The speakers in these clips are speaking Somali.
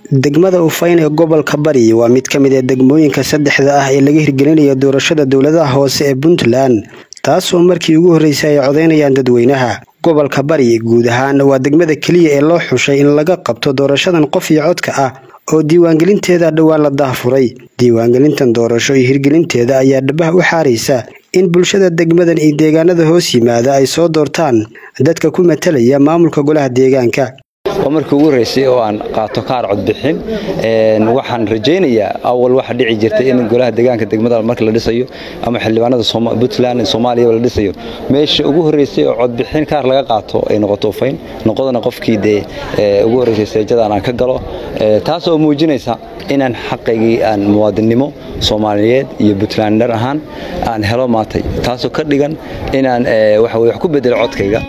degmada ufayn ee gobolka bari waa mid ka mid a degmooyinka saddexda ah ee laga hirgelinayo doorashada dowladaha hoose ee puntland taasoo markii ugu horreysay ay codeynayaan dadweynaha gobolka bari guud ahaan waa degmada keliya ee loo xushay in laga qabto doorashadan qof iyo codka ah oo diiwaangelinteeda dhowaan la daahfuray diiwaangelintan doorasho iyo hirgelinteeda ayaa dhabaha u xaaraysa in bulshada degmadan iyo deegaanada hoos yimaada ay soo doortaan dadka ku matalaya maamulka golaha deegaanka waa markii ugu horreysay oo aan qaato kaar codbixin waxaan rajaynayaa awal waxa dhici jirtay in golaha deegaanka degmada marka la dhisayo ama xildhibaanada puntland soomaaliya la dhisayo meesha ugu horreysay oo codbixin kaar laga qaato ay noqoto ufayn noqodana qofkii dee ugu horreysay seejadan aan ka galo taas oo muujinaysa inaan xaqaygii aan muwaadinnimo soomaaliyeed iyo puntlander ahaan aan helo maatay taasoo ka dhigan inaan waxa wax ku bedelo codkayga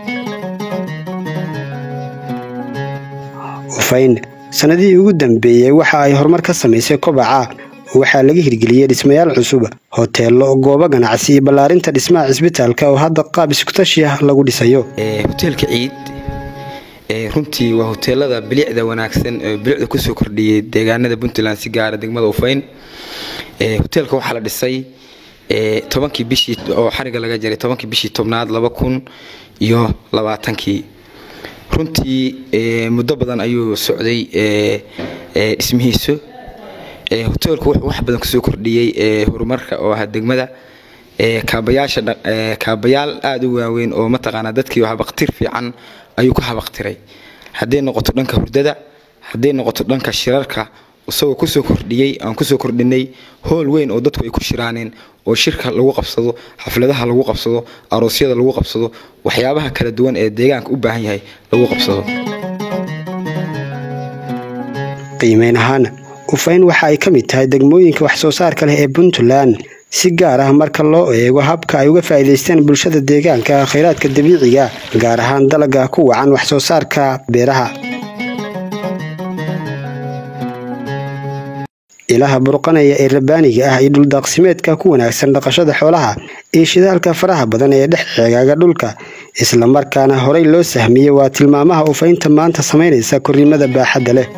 ufayn sanadihii ugu dambeeyey waxa ay horumar ka samaysay kobaca waxaa laga hirgeliyey dhismayaal cusub hoteelo goobo ganacsi iyo ballaarinta dhismaha cisbitaalka oo hadda qaab iskutashi ah lagu dhisayo hoteelka ciid runtii waa hoteelada bilicda wanaagsan bilicda kusoo kordhiyey deegaanada puntland si gaara degmada ufayn hoteelka waxaa la dhisay tobankii bishii oo xariga laga jaray tobankii bishii tobnaad laba kun iyo labaatankii runtii muddo badan ayuu socday dhismihiisu hoteelku wuxuu wax badan kusoo kordhiyey horumarka oo ahaa degmada kaabayaasha kaabayaal aada u waaweyn oo mataqaanaa dadkii habaqtir fiican ayuu ku habaqtiray hadday noqoto dhanka hurdada hadday noqoto dhanka shirarka isagoo kusoo kordhiyey aan kusoo kordhinay hool weyn oo dadku ay ku shiraaneen oo shirka lagu qabsado xafladaha lagu qabsado aroosyada lagu qabsado waxyaabaha kala duwan ee deegaanka u baahan yahay lagu qabsado qiimeyn ahaan ufayn waxa ay ka mid tahay degmooyinka wax soo saarka leh ee puntland si gaar ah marka loo eego habka ay uga faa'iidaystaan bulshada deegaanka khayraadka dabiiciga gaar ahaan dalaga ku wacan wax soo saarka beeraha ilaha burqanaya ee rabaaniga ah iyo dhuldaaqsimeedka ku wanaagsan dhaqashada xoolaha iyo shidaalka faraha badan ee dhex ceegaaga dhulka islamarkaana horey loo sahmiyey waa tilmaamaha ufaynta maanta samaynaysa korrimada baaxadda leh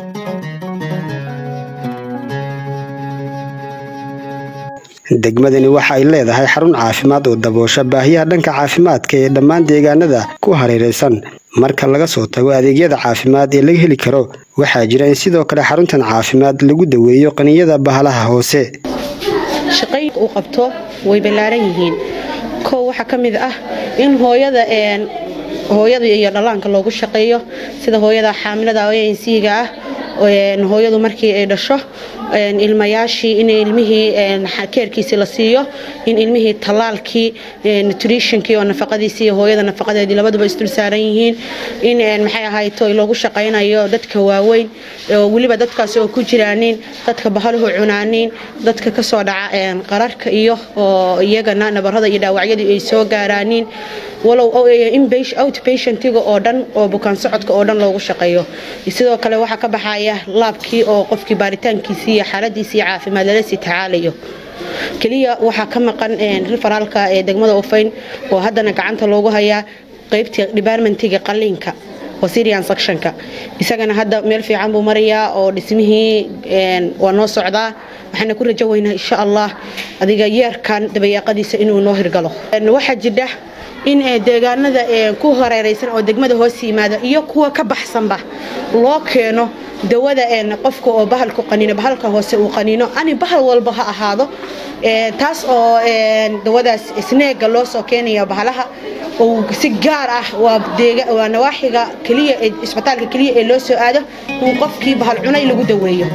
degmadani waxa ay leedahay xarun caafimaad oo daboosha baahiyaha dhanka caafimaadka ee dhammaan deegaanada ku hareeraysan marka laga soo tago adeegyada caafimaad ee laga heli karo waxaa jira in sidoo kale xaruntan caafimaad lagu daweeyo qaniyada bahalaha hoose shaqay uu qabto way ballaaran yihiin kow waxaa ka mid ah in hooyada hooyada iyo dhallaanka loogu shaqeeyo sida hooyada xaamilada oensiga ah hooyadu markii ay dhasho ilmayaashii in ilmihii keerkiisii la siiyo in ilmihii tallaalkii nutritionkii oo nafaqadiisii hooyada nafaqadeedii labaduba isdul saaran yihiin in maxay ahayto loogu shaqaynayo dadka waaweyn oo weliba dadkaas oo ku jiraanin dadka bahaluhu cunaanin dadka kasoo dhaca qararka iyo oo iyagana nabarada iyo dhaawacyadii ay soo gaaraanin walow outpatientiga oo dhan oo bukaan socodka oo dhan loogu shaqeeyo sidoo kale waxaa ka baxaya laabkii oo qofkii baaritaankiisii iyo xaaladiisii caafimaad lala sii tacaalayo keliya waxaa ka maqan riferaalka ee degmada ufayn oo haddana gacanta loogu hayaa qaybtii departmentiga qalliinka oo syrian sectionka isagana hadda meel fiican buu marayaa oo dhismihii waa noo socdaa waxaana ku rajo weynaa insha allah adiga yeerkan dabayaaqadiisa inuu noo hirgalo waxaa jidha in deegaanada ku hareeraysan oo degmada hoos yimaada iyo kuwa ka baxsanba loo keeno dawada qofka oo bahalku qaniino bahalka hoose uu qaniino ani bahal walba ha ahaado taas oo dawadaas sneega loo soo keenaya bahalaha oo si gaar ah waa nawaaxiga keliya isbitaalka keliya ee loo soo aado in qofkii bahal cunay lagu daweeyo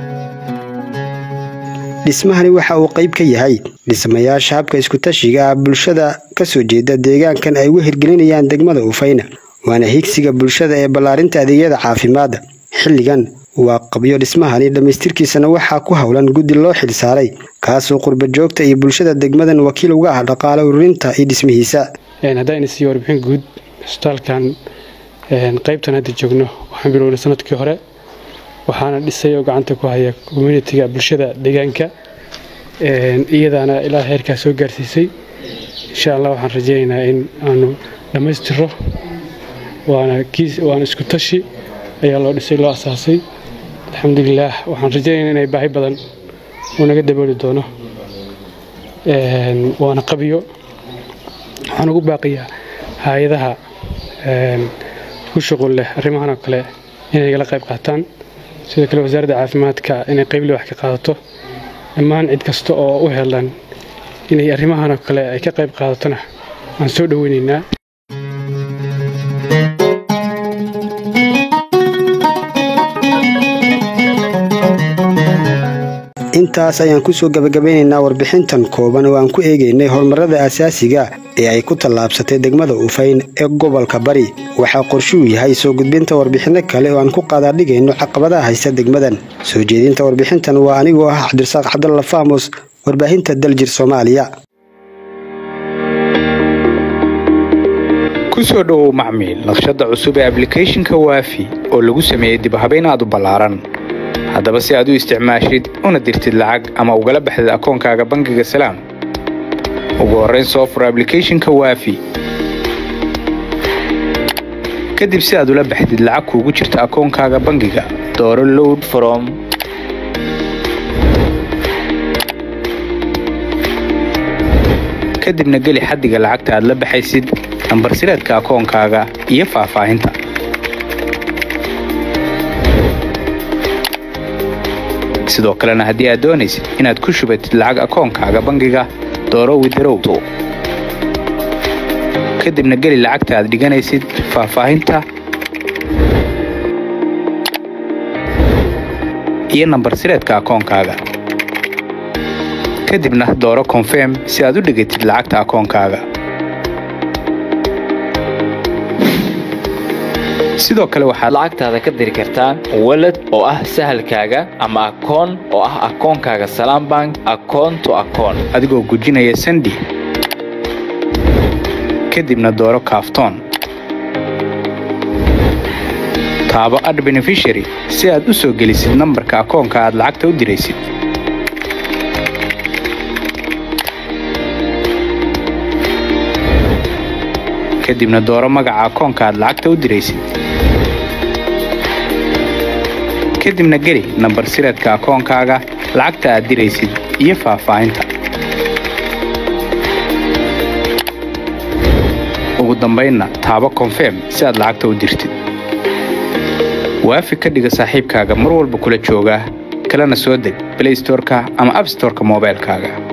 dhismahani waxa uu qayb ka yahay dhismayaasha habka iskutashiga ah bulshada kasoo jeeda deegaankan ay uga hirgelinayaan degmada ufayna waana higsiga bulshada ee ballaarinta adeegyada caafimaadda xilligan waa qabyo dhismahani dhammaystirkiisana waxaa ku howlan guddi loo xil saaray kaasoo qurba joogta iyo bulshada degmadan wakiil uga ah dhaqaale ururinta iyo dhismihiisa haddayna sii warbixin guud isbitaalkan qaybtan hadda joogno waxaan bilownay sanadkii hore waxaana dhisay oo gacanta ku haya communitiga bulshada deegaanka iyadaana ilaa heerkaa soo gaarsiisay insha allah waxaan rajaynaynaa in aanu dhammaystiro waana isku tashi ayaa loo dhisay loo asaasay alxamdulilaah waxaan rajaynaya inay baahi badan uu naga dabooli doono waana qabiyo waxaan ugu baaqiyaa hay-adaha ku shuqul leh arrimahan oo kale inay igala qayb qaataan sidoo kale wasaaradda caafimaadka inay qeyble wax ka qaadato dhammaan cid kasta oo u helan inay arrimahan oo kale ay ka qayb qaadatona waan soo dhoweynaynaa intaas ayaan kusoo gabagabeynaynaa warbixintan kooban oo aan ku eegaynay horumarada asaasiga ee ay ku tallaabsatay degmada ufayn ee gobolka bari waxaa qorshuu yahay soo gudbinta warbixinno kale oo aan ku qaadaadhigayno caqabadaha haysta degmadan soo jeedinta warbixintan waa anigoo ah cabdirasaaq cabdalla faamus warbaahinta daljir soomaaliya kusoo dhowow macmiil naqshadda cusub ee ablicathonka waafi oo lagu sameeyey dibhabayn aad u ballaaran haddaba si aad u isticmaashid una dirtid lacag ama ugala baxdid akoonkaaga bangiga salaam ugu horrayn soo fur ablicathonka waafi kadib si aad ula baxdid lacag kuugu jirta akoonkaaga bangiga dooro load from kadibna geli xaddiga lacagta aad la baxaysid nambar sireedka akoonkaaga iyo faahfaahinta sidoo kalena haddii aad doonaysid inaad ku shubatid lacag akoonkaaga bangiga dooro widarow kadibna geli lacagta aad dhiganaysid faahfaahinta iyo nambar sireedka akoonkaaga kadibna dooro konfirm si aad u dhigatid lacagta akoonkaaga sidoo kale waxaad lacagtaada ka diri kartaa walad oo ah sahalkaaga ama akoon oo ah akoonkaaga salaam bank akoon to akoon adigoo gujinaya sandi kadibna dooro kaaftoon taabo ad benefishary si aad u soo gelisid nambarka akoonka aad lacagta u diraysid kadibna dooro magaca akoonka aad lacagta u diraysid kadibna geli nambar sireedka akoonkaaga lacagta aad diraysid iyo faahfaahinta ugu dambaynna taabo konfirm si aad lacagta u dirtid waafi ka dhiga saaxiibkaaga mar walba kula jooga kalena soo deg blaystorka ama abstorka moobaylkaaga